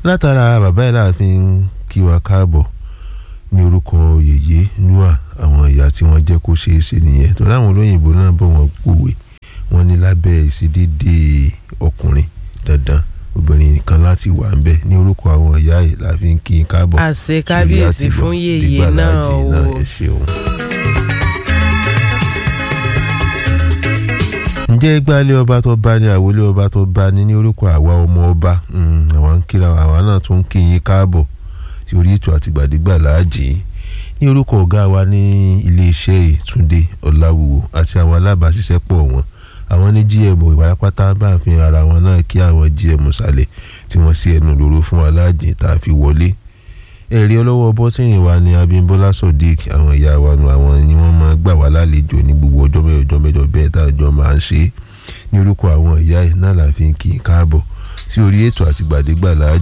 látara bàbá yìí láàfin kí wa káàbọ̀ ní orúkọ yèyé nua àwọn ìyá tí wọ́n jẹ́ kó ṣeé ṣe nìyẹn tó láwọn olóyìnbó náà bọ̀ wọ́n pòwe wọ́n ní lábẹ́ ìṣedédé ọkùnrin dandan obìnrin nìkan láti wà ń bẹ ní orúkọ àwọn ìyá yìí láàfin kí n káàbọ̀ àṣẹ kábíyèsí fún yèyé náà o ẹ ṣeun. ǹjẹ́ gbálẹ̀ ọba tó bá ní àwọlé ọba tó bá ní ní orúkọ àwa ọmọ ọba àwa ń kíra àwa náà tún ń kí yín káàbọ̀ sí orí ètò àtìgbàdégbà láàjì ní orúkọ ọ̀gá wa ní iléeṣẹ́ ìtúndé ọ̀làwùwò àti àwọn alábàáṣiṣẹ́pọ̀ wọn àwọn ní gm ìwárapátá bá fi ara wọn náà kí àwọn gm sàlẹ̀ tí wọ́n sí ẹnu lóró fún aláàjì tá a fi wọlé ẹ̀rí ọlọ́wọ́ bọ́tìnì wa ní abímbọ́lá sodiq àwọn ìyá wa nu àwọn ni wọ́n máa gbà wá lálejò ní gbogbo ọjọ́ mẹ́jọ mẹ́jọ bẹ́ẹ̀ tá àjọ máa ń ṣe ní orúkọ àwọn ìyá ẹ̀ náà la fi ń kí i káàbọ̀ sí orí ètò àtìgbàdégbà láàjì